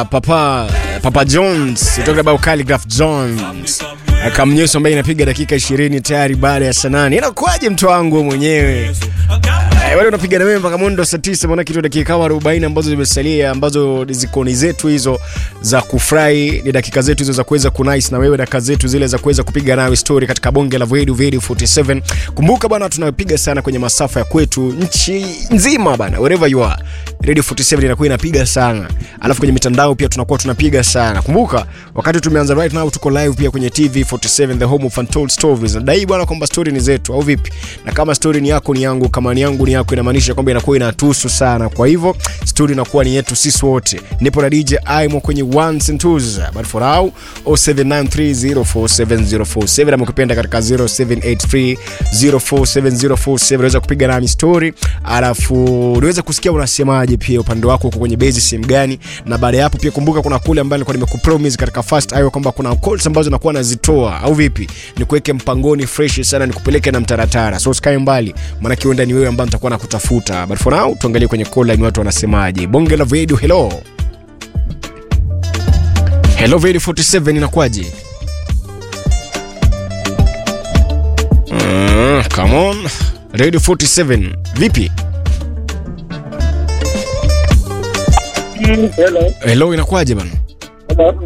uh, papa papa jones talking about calligraph jones kamnyeso ambaye inapiga dakika 20 tayari baada ya saa nane inakuwaje mtu wangu wewe mwenyewe Eh, wale unapiga na wewe mpaka mwendo saa tisa maana kitu dakika kama 40 ambazo zimesalia ambazo ziko ni zetu hizo za kufurahi ni dakika zetu hizo za kuweza kunice na wewe dakika zetu zile za kuweza kupiga nawe story katika bonge la Void Void 47 kumbuka bana tunapiga sana kwenye masafa ya kwetu nchi nzima bana wherever you are Radio 47 inakuwa inapiga sana alafu kwenye mitandao pia tunakuwa tunapiga sana kumbuka wakati tumeanza right now tuko live pia kwenye TV 47 the home of untold stories nadai bwana kwamba story ni zetu au vipi na kama story ni yako ni yangu kama ni yangu ni yako inamaanisha kwamba inakuwa inatuhusu sana kwa hivyo story inakuwa ni yetu sisi wote nipo na DJ Aimo kwenye ones and twos but for now 0793047047 ama ukipenda katika 0783047047 unaweza kupiga nami story alafu niweze kusikia unasemaje pia upande wako uko kwenye base sehemu gani na baada ya hapo pia kumbuka kuna kule ambayo nilikuwa nimekupromise katika first hour kwamba kuna calls ambazo nakuwa nazitoa au vipi nikuweke mpangoni fresh sana nikupeleke na mtaratara so usikae mbali maana kiwenda ni wewe ambaye nitakuwa nakutafuta but for now tuangalie kwenye call line watu wanasemaje bonge la video hello hello video 47 inakuwaje Mm, come on radio 47 vipi Hello. hello inakuwaje bana Hello.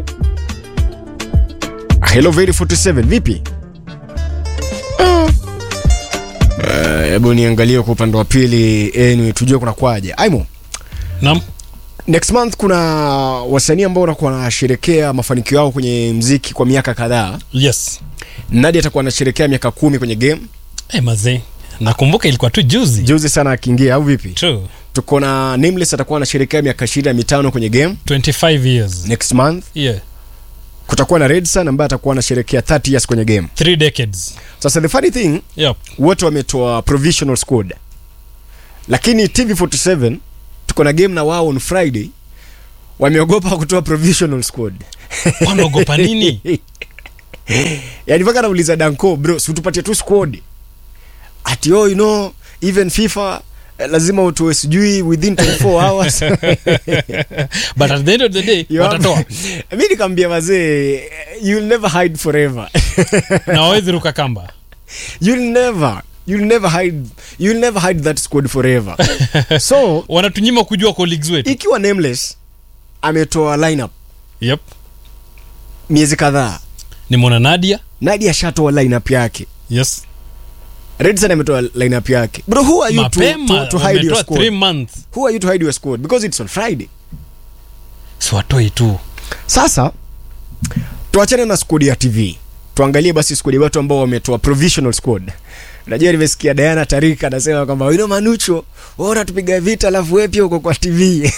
hello very 47 vipi Ah. Eh, hebu niangalie kwa upande wa pili anyway, tujue kuna kwaje aimo Naam. next month kuna wasanii ambao wanakuwa wanasherekea mafanikio yao kwenye mziki kwa miaka kadhaa Yes. nadi atakuwa anasherekea miaka kumi kwenye game Hey, mazee. Nakumbuka ilikuwa tu juzi. juzi sana akiingia au vipi True. tuko na nameless atakuwa anasherekea miaka ishirini na mitano kwenye game 25 years. next month Yeah. kutakuwa na redson ambaye atakuwa anasherekea 30 years kwenye game Three decades. sasa the funny thing Yep. wote wametoa provisional squad lakini tv47 tuko na game na wao on friday wameogopa kutoa provisional squad Wanaogopa nini? yani mpaka nauliza danco bro situpatie tu squad ati oh, you know even fifa eh, lazima utoe sijui within 24 hours But at the end of the day, You watatoa. have- mi nikaambia mazee you'll never hide forever Na wawezi ruka kamba. you'll never you'll never hide you'll never hide that squad forever so Wanatunyima kujua colleagues wetu. ikiwa nameless ametoa lineup Yep. miezi kadhaa Nimeona Nadia. nadi ashatoa lineup yake Yes. redson ametoa lineup yake bro who are you to, Mapema to, to hide your wametoa 3 squad months. who are you to hide your squad because it's on friday Si watoi tu. sasa tuachane na squad ya tv tuangalie basi squad ya watu ambao wametoa provisional squad najua nimesikia diana tarika anasema kwamba wino manucho wewe unatupiga vita alafu wewe pia uko kwa tv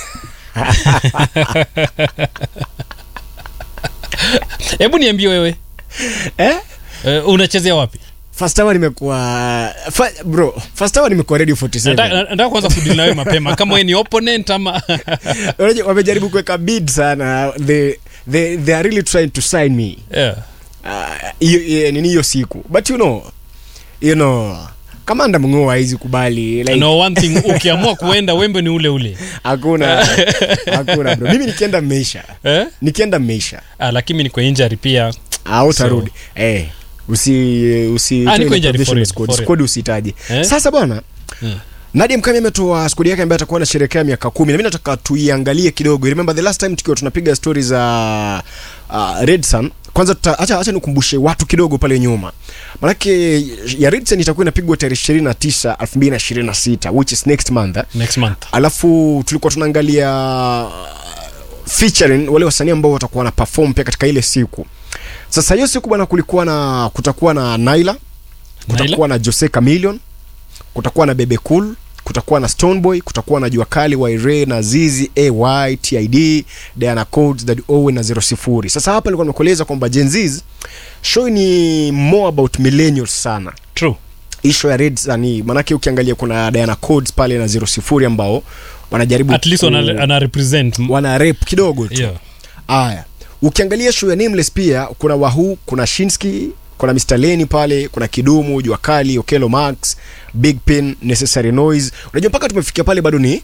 Hebu niambie wewe. eh? Uh, unachezea wapi? first hour nimekuwa fa, bro first hour nimekuwa radio 47 Nataka nataka kwanza kudili na wewe mapema kama wewe ni opponent ama Unajua, wamejaribu kuweka bid sana they, they, they are really trying to sign me yeah. Ah, hiyo uh, nini hiyo siku but you know you know kamanda mng'oa hizi kubali like, no one thing ukiamua kuenda wembe ni ule ule hakuna hakuna bro mimi nikienda mmeisha eh? nikienda mmeisha ah, lakini niko injury pia au tarudi eh usi usi Ah, niko tell injured provisional for real, squad. for real. squad usitaje Eh? sasa bwana Hmm. Nadia Mkami ametoa skodi yake ambayo atakuwa anasherehekea miaka kumi na mimi nataka tuiangalie kidogo. Remember the last time tukiwa tunapiga stori za uh, Red Sun, kwanza tuta, acha, acha nikumbushe watu kidogo pale nyuma. Manake ya Red Sun itakuwa inapigwa tarehe 29 2026 which is next month. Eh? next month Alafu tulikuwa tunaangalia featuring wale wasanii ambao watakuwa na perform pia katika ile siku. Sasa hiyo siku bwana, kulikuwa na kutakuwa na Naila, kutakuwa na Jose Chameleon, kutakuwa na Bebe Cool, kutakuwa na Stoneboy, kutakuwa na Jua Kali, Waire na Zizi, AY, TID, Diana Codes, Daddy Owen na Zero Sifuri. Sasa hapa nilikuwa nimekueleza kwamba Gen Z's show ni more about millennials sana true hii show ya Reds ni manake ukiangalia kuna Diana Codes pale na Zero Sifuri ambao wanajaribu at least ku- ana, ana represent m- wana rap kidogo tu yeah. Aya, ukiangalia show ya Nameless pia kuna Wahu, kuna Shinski, kuna Mr Leni pale, kuna Kidumu, Jua Kali, Okelo Max, Big Pin, Necessary Noise. Unajua mpaka tumefikia pale bado ni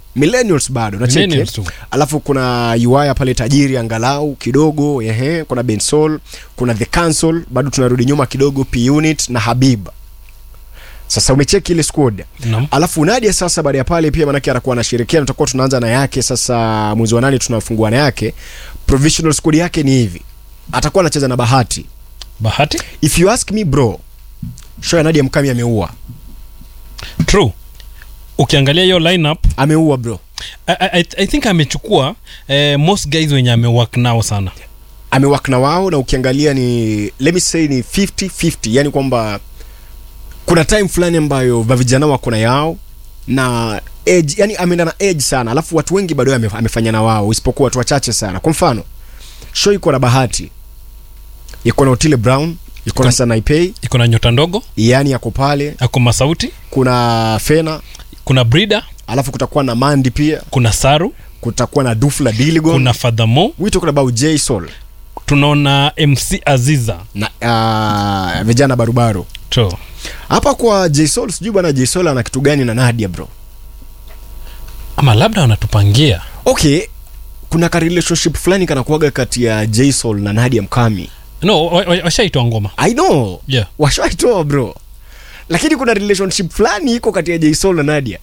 millennials bado nacheki Millennials tu. alafu kuna uaya pale tajiri angalau kidogo ehe kuna bensol kuna the council bado tunarudi nyuma kidogo p unit na habib sasa umecheki ile squad Naam. alafu nadia sasa baada ya pale pia manake atakuwa anashirikiana tutakuwa tunaanza na yake sasa mwezi wa nane tunafungua na yake provisional squad yake ni hivi atakuwa anacheza na bahati bahati if you ask me bro show ya nadia mkami ameua true ukiangalia hiyo lineup ameua bro I, I, I think amechukua eh, most guys wenye amewak nao sana amewak na wao na ukiangalia ni let me say ni 50-50 yani kwamba kuna time fulani ambayo vavijana wako na yao na edge, yani ameenda na edge sana alafu watu wengi bado ame, amefanya na wao isipokuwa watu wachache sana kwa mfano show iko na bahati iko na otile brown iko na Iko- sanaipei iko na nyota ndogo yani yako pale ako masauti kuna fena kuna brida alafu kutakuwa na mandi pia kuna saru kutakuwa na dufla diligon kuna fadhamo we talking about j sol tunaona mc aziza na uh, vijana barubaru to hapa kwa jsol sijui bwana jsol ana kitu gani na nadia bro ama labda wanatupangia okay kuna ka relationship fulani kanakuaga kati ya jsol na nadia mkami no wa- wa- washaitwa ngoma i know yeah washaitoa bro lakini kuna relationship fulani iko kati ya jsol na nadia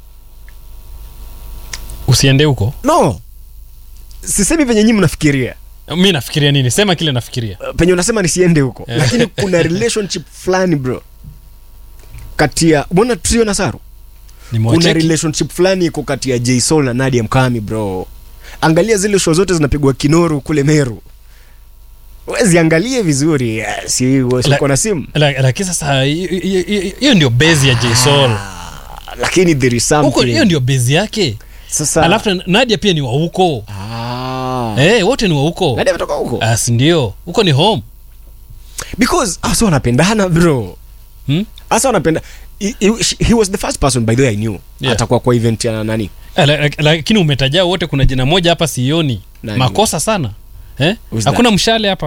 usiende huko no sisemi penye nyinyi mnafikiria mi nafikiria nini sema kile nafikiria penye unasema nisiende huko Eh. lakini kuna relationship fulani bro kati ya mbona trio na saru kuna nimewacheki relationship fulani iko kati ya jsol na nadia mkami bro angalia zile show zote zinapigwa kinoru kule meru weziangalie vizuri eh, si uko na simu La- lakini sasa hiyo- hiyo hiyo ndio bezi ya jsol Ah, lakini there is huko something hiyo ndio bezi yake sasa alafu na- nadia pia ni wa huko ah. eh, wote ni wa huko Nadia ametoka huko asi ndio huko ni home because hasa wanapendana bro hmm? hasa wanapenda he, he, he was the first person by the way i knew Yeah. atakuwa kwa event ya nani Eh, la- la- lakini umetaja wote kuna jina moja hapa sioni Nani? makosa sana eh? Who's hakuna mshale hapa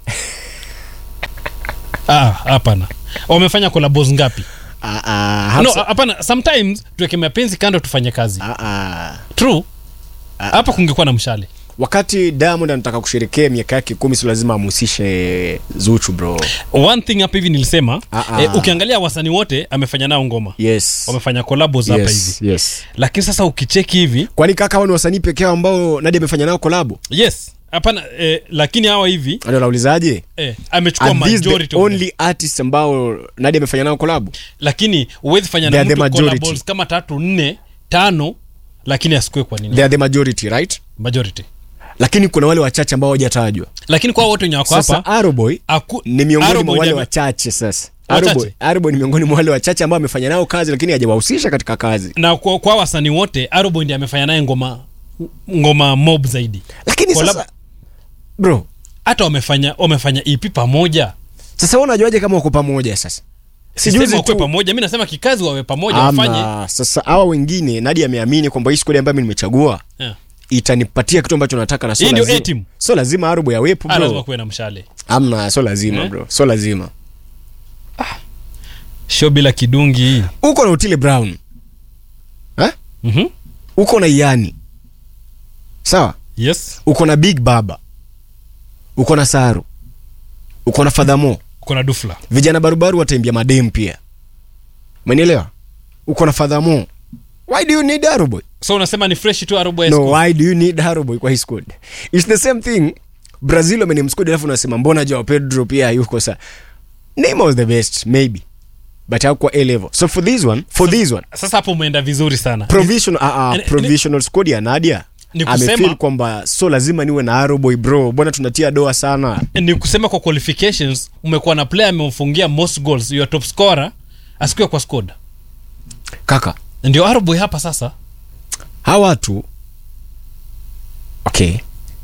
Ah, hapana wamefanya kolabos ngapi ah, ah, no Hafsa- hapana sometimes tuweke mapenzi kando tufanye kazi ah, ah. true hapa kungekuwa na mshale wakati diamond anataka kusherekea miaka yake kumi si lazima amhusishe zuchu bro one thing hapa hivi nilisema Ah, ah. eh, ukiangalia wasanii wote amefanya nao ngoma yes wamefanya collabos hapa yes, hivi yes. lakini sasa ukicheki hivi kwani kaka hao ni wasanii pekee yao ambao nadi amefanya nao kolabo yes hapana eh, lakini hawa hivi ndio naulizaje eh, amechukua Are these majority the of them. only artists ambao nadi amefanya nao kolabo lakini huwezi fanya They na are the mtu majority. collaborations kama tatu nne tano lakini asikue kwa nini they are the majority right majority lakini kuna wale wachache ambao hawajatajwa lakini kwa wote wenye wako sasa hapa aroboy aku- ni miongoni Arrow mwa wale Boy wachache sasa Wachache? Aroboy Aroboy ni miongoni mwa wale wachache ambao amefanya nao kazi lakini hajawahusisha katika kazi na kwa, kwa wasanii wote Aroboy ndiye amefanya naye ngoma ngoma mob zaidi lakini Collab- sasa bro hata wamefanya wamefanya EP pamoja sasa wewe unajuaje kama wako pamoja sasa sisema Sijuzi wakwe tu- pamoja mi nasema kikazi wawe pamoja wafanye Ama, sasa hawa wengine nadi ameamini kwamba hii squad ambayo mimi nimechagua yeah. itanipatia kitu ambacho nataka na Hii so ndio lazima, A-team. so lazima arobo yawepo Ah, lazima bro kuwe na mshale amna so lazima Eh? bro so lazima show bila kidungi hii uko na utile brown eh? mm-hmm. uko na iani sawa yes uko na big baba uko na saru uko na fadhamo kuna dufla vijana barubaru wataimbia madem pia umenielewa uko na fadhamo why do you need aroboy so unasema ni fresh tu Aroboy no School. why do you need aroboy kwa hii squad its the same thing brazil amenemsquad alafu unasema mbona jao pedro pia yuko sa name was the best maybe but hakuwa a level so for this one for this one sasa hapo umeenda vizuri sana provisional uh, Ni- uh, provisional squad ya nadia Ni kusema- amefeel kwamba so lazima niwe na aroboy bro bwana tunatia doa sana ni kusema kwa qualifications umekuwa na player amemfungia most goals your top scorer asikuwe kwa squad kaka ndio Aroboy hapa sasa hawa watu okay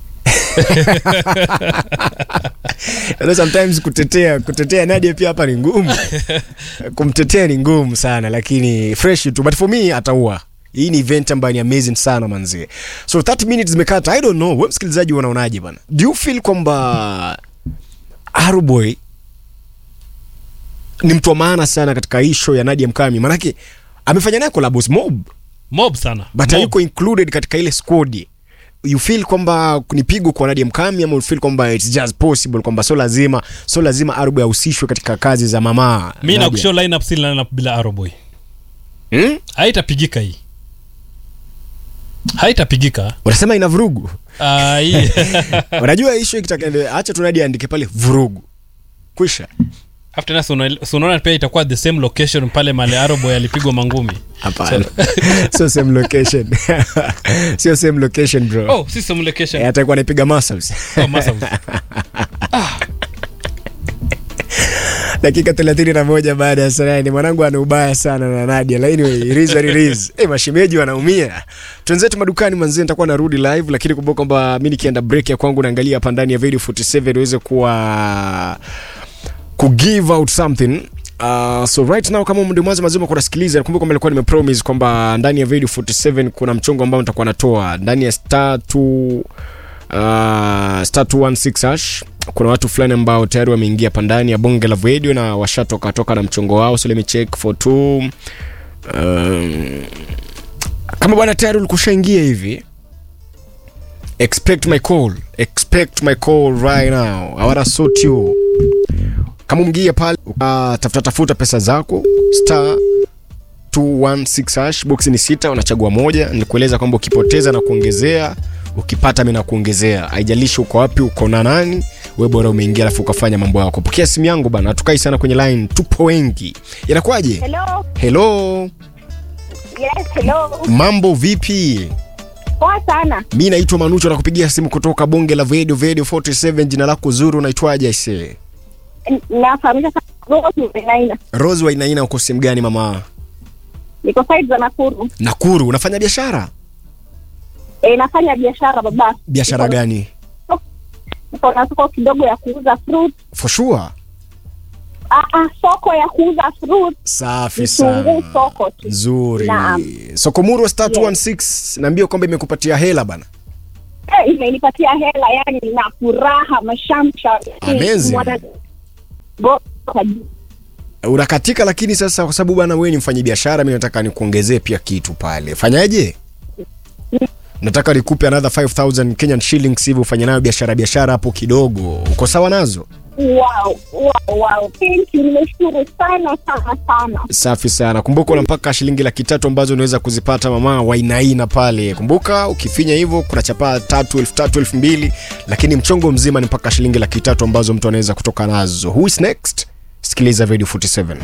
You know, sometimes kutetea kutetea nadia pia hapa ni ngumu kumtetea ni ngumu sana lakini fresh tu but for me ataua hii ni event ambayo ni amazing sana manzie so 30 minutes zimekata i don't know we msikilizaji unaonaje bana do you feel kwamba aruboy ni mtu wa maana sana katika hii show ya nadia mkami manake amefanya naye collabos mob mob sana but mob. hayuko included katika ile squad you feel kwamba ni pigo kwa Nadia Mkami ama you feel kwamba it's just possible kwamba so lazima so lazima Arubu ahusishwe katika kazi za mama mi Nadia? nakushow lineup si lineup bila aroboy hmm? haitapigika hii haitapigika unasema ina vurugu Ah, hii unajua issue ikitaka acha tu Nadia andike pale vurugu kwisha after that una- so unaona pia itakuwa the same location pale male aroboy alipigwa mangumi hapana sio same location sio same location bro oh si same location Eh, atakuwa anapiga muscles oh, Masaus. dakika 31 baada ya saa nane mwanangu ana ubaya sana na Nadia lakini it is what it is eh mashemeji wanaumia twenzetu madukani manzi nitakuwa narudi live lakini kumbuka kwamba mimi nikienda break ya kwangu naangalia hapa ndani ya video 47 iweze kuwa ku give out something Uh, so right now kama ndio mwanzo mazima kunasikiliza nakumbuka kwamba nilikuwa nimepromise kwamba ndani ya video 47 kuna mchongo ambao nitakuwa natoa ndani ya star 2 uh, star 216 hash kuna watu fulani ambao tayari wameingia hapa ndani ya bonge la radio na washatoka toka na mchongo wao so let me check for two um, kama bwana tayari ulikushaingia hivi expect my call expect my call right now i wanna sort you kama umgia pale uh, tafuta tafuta pesa zako star 216 hash box ni sita unachagua moja nilikueleza kwamba ukipoteza na kuongezea ukipata mi na kuongezea haijalishi uko wapi uko na nani we bora umeingia alafu ukafanya mambo yako pokea simu yangu bana hatukai sana kwenye line tupo wengi inakuwaje Hello. helo Yes, hello. mambo vipi Poa sana. mi naitwa manucho nakupigia simu kutoka bonge la video video 47 jina lako zuru unaitwaje aisee N- Nafahamisha sana Rose Mbenaina. rose wainaina uko sehemu gani mama Niko side za Nakuru. nakuru unafanya biashara E, nafanya biashara baba. biashara Niko- gani Niko na soko kidogo ya kuuza fruit. for sure Ah, ah, soko ya kuuza fruit. safi Vitunguu sana soko tu. nzuri Naam. sokomuru star 216 naambia kwamba imekupatia hela bana Eh, imenipatia hela yani na furaha mashamsha. Amazing. Mwana- Go- kwa juu. unakatika lakini sasa kwa sababu bana wewe ni mfanyi biashara mi nataka nikuongezee pia kitu pale fanyaje nataka nikupe another 5000 kenyan shillings hivi ufanye nayo biashara biashara hapo kidogo uko sawa nazo Wow, wow, wow. Thank you. Nimeshukuru sana sana sana. safi sana kumbuka una mpaka shilingi laki tatu ambazo unaweza kuzipata mama wainaina pale kumbuka ukifinya hivyo kuna chapaa tatu elfu tatu elfu mbili lakini mchongo mzima ni mpaka shilingi laki tatu ambazo mtu anaweza kutoka nazo who is next sikiliza video 47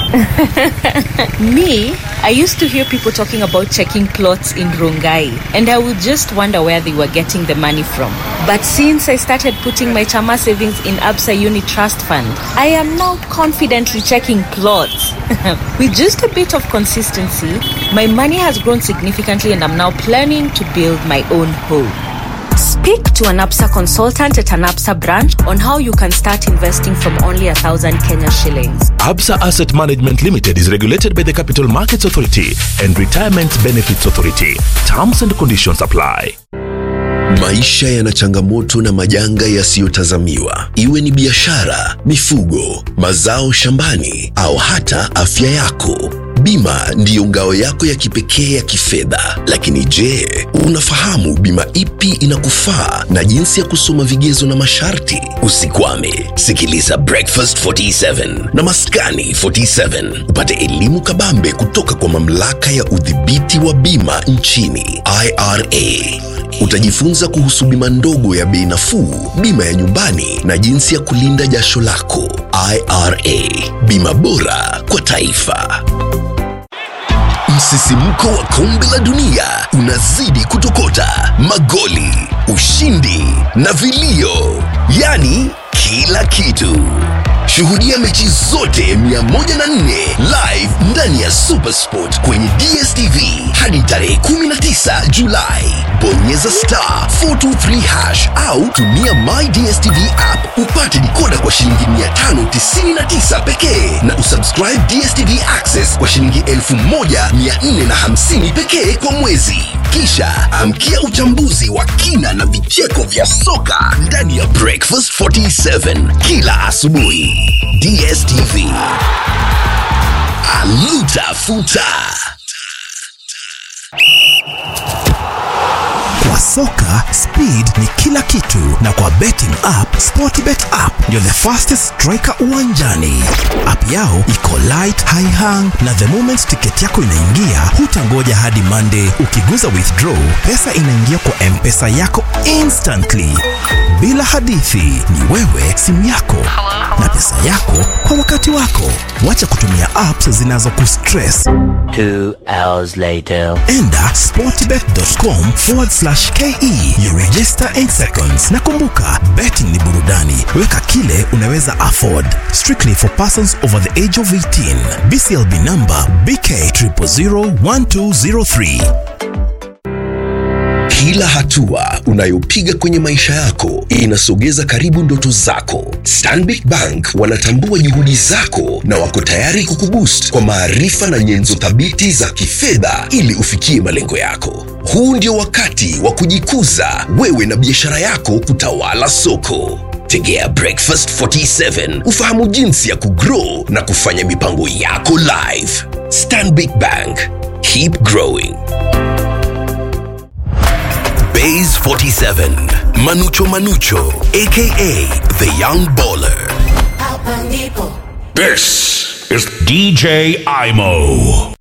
Me, I used to hear people talking about checking plots in Rongai, and I would just wonder where they were getting the money from. But since I started putting my Chama savings in Absa Uni Trust Fund, I am now confidently checking plots. With just a bit of consistency, my money has grown significantly, and I'm now planning to build my own home. Speak to an APSA consultant at an APSA branch on how you can start investing from only a thousand Kenya shillings. Absa Asset Management Limited is regulated by the Capital Markets Authority and Retirement Benefits Authority. Terms and conditions apply. Maisha yana changamoto na majanga yasiyotazamiwa, iwe ni biashara, mifugo, mazao shambani au hata afya yako. Bima ndiyo ngao yako ya kipekee ya kifedha. Lakini je, unafahamu bima ipi inakufaa na jinsi ya kusoma vigezo na masharti? Usikwame, sikiliza Breakfast 47 na Maskani 47 upate elimu kabambe kutoka kwa mamlaka ya udhibiti wa bima nchini IRA. Utajifunza kuhusu bima ndogo ya bei nafuu, bima ya nyumbani na jinsi ya kulinda jasho lako. IRA, bima bora kwa taifa. Msisimko wa kombe la dunia unazidi kutokota, magoli, ushindi na vilio, yaani kila kitu. Shuhudia mechi zote 104 live ndani ya Supersport kwenye DStv hadi tarehe 19 Julai. Bonyeza star 423 hash au tumia My DStv app upate dikoda kwa shilingi 599 pekee na usubscribe DStv Access kwa shilingi 1450 pekee kwa mwezi. Kisha amkia uchambuzi wa kina na vicheko vya soka ndani ya Breakfast 47 kila asubuhi. DStv. Aluta futa. Kwa soka speed ni kila kitu, na kwa betting app Sportbet app ndio the fastest striker uwanjani. App yao iko light, high hang na the moment ticket yako inaingia, hutangoja hadi Monday. Ukiguza withdraw, pesa inaingia kwa mpesa yako instantly, bila hadithi. Ni wewe, simu yako na pesa yako kwa wakati wako. Wacha kutumia apps zinazokustress. Two hours later. Enda sportbet.com forward slash ke you register 8 seconds na kumbuka betting ni burudani weka kile unaweza afford strictly for persons over the age of 18 bclb number bk 0001203 Kila hatua unayopiga kwenye maisha yako inasogeza karibu ndoto zako. Stanbic Bank wanatambua juhudi zako na wako tayari kukuboost kwa maarifa na nyenzo thabiti za kifedha ili ufikie malengo yako. Huu ndio wakati wa kujikuza wewe na biashara yako kutawala soko. Tegea Breakfast 47 ufahamu jinsi ya kugrow na kufanya mipango yako live. Stanbic Bank, keep growing. Bays 47, Manucho Manucho, aka the Young Baller. This is DJ Imo.